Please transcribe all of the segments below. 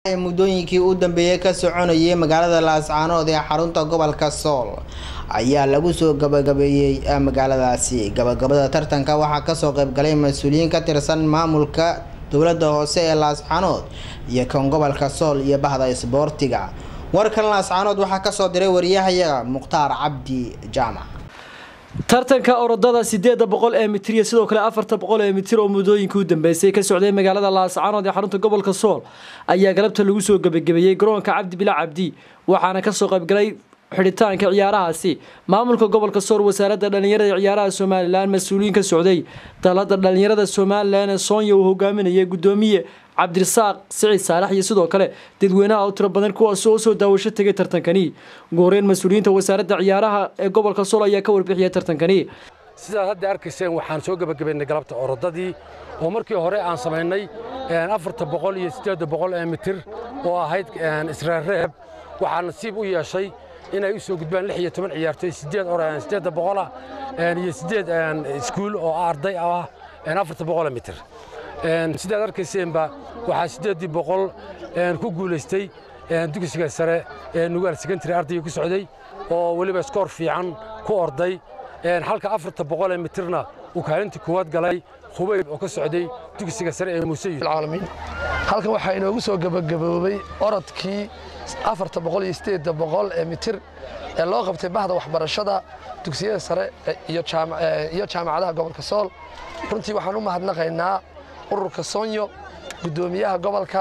muddooyinkii u dambeeyey ka soconayay magaalada laascaanood ee xarunta gobolka sool ayaa lagu soo gabagabeeyey magaaladaasi gabagabada tartanka waxaa kasoo qaybgalay mas-uuliyiin ka tirsan maamulka dowlada hoose ee laascaanood iyo kan gobolka sool iyo bahda isboortiga warkan laascaanood waxaa kasoo diray wariyahayaga mukhtaar cabdi jaamac tartanka orodada sideeda boqol ee mitir iyo sidoo kale afarta boqol ee mitir oo muddooyinkii u dambeysay ka socday magaalada laascaanood ee xarunta gobolka sool ayaa galabta lagu soo gebagabeeyey garoonka cabdi bila cabdi waxaana kasoo qaybgalay xidhitaanka ciyaarahaasi maamulka gobolka sool wasaaradda dhallinyarada ciyaaraha somalilan mas-uuliyiin ka socday dalada dhallinyarada somalilan ee soonya uu hogaaminayay gudoomiye cabdirasaaq siciid saalax iyo sidoo kale dadweynaha u tiro badan kuwaas oo soo daawasho tegay tartankani ugu horeyn mas-uuliyiinta wasaaradda ciyaaraha ee gobolka sool ayaa ka warbixiyay tartankani sidaad hadda arkayseen waxaan soo gebagabaynay galabta orodadii oo markii hore aan samaynay afarta boqol iyo siddeedda boqol ee mitir oo ahayd israareeb waxaa nasiib u yeeshay inay u soo gudbaan lix iyo toban ciyaartoy siddeed siddeedda boqola iyo siddeed iskuul oo arday ah afarta boqola mitir sidaad arkayseenba waxaa siddeeddii boqol ku guulaystay dugsiga sare ee nugaal secondary ardayga ku socday oo weliba skoor fiican ku orday halka afarta boqol ee mitirna uu kaalintii kuwaad galay hubayb oo ka socday dugsiga sare ee muuse caalamiin halkan waxaa inoogu soo gebagaboobay orodkii afarta boqol iyo siddeedda boqol ee mitir ee loo qabtay bahda waxbarashada dugsiyada sare iyo jaamacadaha gobolka sool runtii waxaan u mahadnaqaynaa ururka soonyo guddoomiyaha gobolka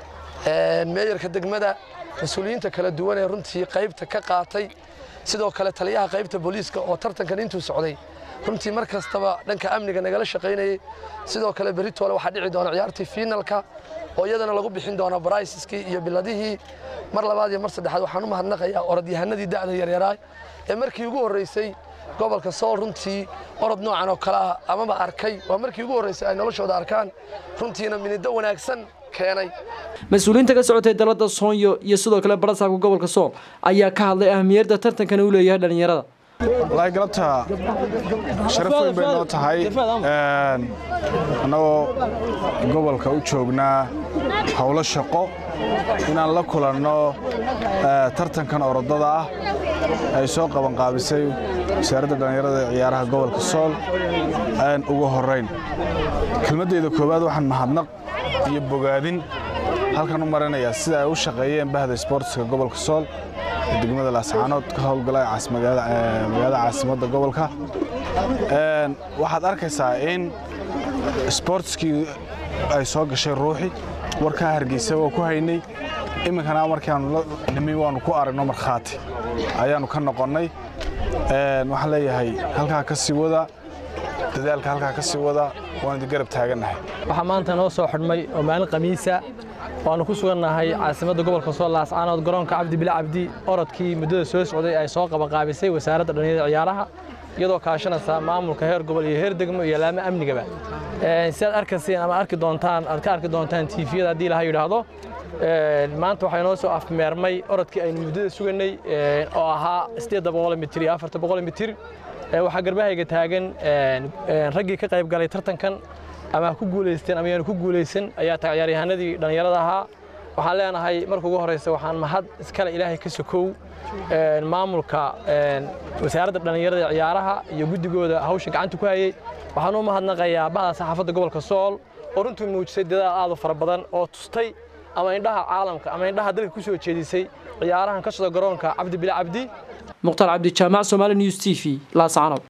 meeyarka degmada mas-uuliyiinta kala duwan ee runtii qaybta ka qaatay sidoo kale taliyaha qaybta booliiska oo tartankan intuu socday runtii mar kastaba dhanka amniga nagala shaqaynayey sidoo kale beritoole waxaa dhici doona ciyaartii fiinalka oo iyadana lagu bixin doona baraysiskii iyo biladihii mar labaad iyo mar saddexaad waxaan u mahadnaqayaa orodyahanadii da'da yaryaraa ee markii ugu horraysay gobolka sool runtii orod noocan oo kale ah amaba arkay waa markii ugu horraysay ay noloshooda arkaan runtiina minido wanaagsan keenay mas-uuliyiinta ka socotay dalada soonyo iyo sidoo kale barasaabka gobolka sool ayaa ka hadlay ahamiyadda tartankana u leeyahay dhallinyarada wallaahi galabta sharaf weyn bay noo tahay annagoo gobolka u joognaa howlo shaqo inaan la kulanno tartankan orodada ah ay soo qabanqaabisay wasaaradda dhallinyarada ee ciyaaraha gobolka sool ugu horrayn kelmaddeeda koowaad waxaan mahadnaq iyo bogaadin halkan u marinayaa sida ay u shaqeeyeen bahda sboortiska gobolka sool ee degmada laascaanood ka howlgala magaalada caasimadda gobolka waxaad arkaysaa in sboortiskii ay soo gashay ruuxi warkaa hargeysa waa ku haynay iminkana markaanu la nimi waannu ku aragno markhaati ayaannu ka noqonnay waxaan leeyahay halkaa ka sii wada dadaalka halkaa ka sii wada waan idin garab taagannahay waxaa maanta noo soo xidhmay oo maalin khamiisa waannu ku sugannahay caasimadda gobolka sool laascaanood garoonka cabdi bila cabdi orodkii muddada soo socday ay soo qabanqaabisay wasaaradda dhallinyarada ciyaaraha iyadoo kaashanaysa maamulka heer gobol iyo heer degmo iyo laamo amnigaba sidaad arkayseen ama arki doontaan aad ka arki doontaan tiifiyada haddii laha yidhaahdo maanta waxaa inoo soo afmeermay orodkii aynu muddada sugannay oo ahaa siddeedda boqol mitir iyo afarta boqol mitir waxaa garbahayga taagan raggii ka qayb galay tartankan ama ha ku guulaysteen ama yaanu ku guulaysan ayaa tahay ciyaaryahanadii dhallinyarada ahaa waxaan leenahay marka ugu horreysa waxaan mahad iskale ilaahay ka sokow maamulka wasaaradda dhallinyarada ciyaaraha iyo guddigooda hawsha gacanta ku hayey waxaan u mahadnaqayaa bahda saxaafadda gobolka sool oo runtii muujisay dadaal aad u fara badan oo tustay ama indhaha caalamka ama indhaha dalka ku soo jeedisay ciyaarahan ka socda garoonka cabdi bila cabdi mukhtaar cabdi jaamac somaali news t v laascaanood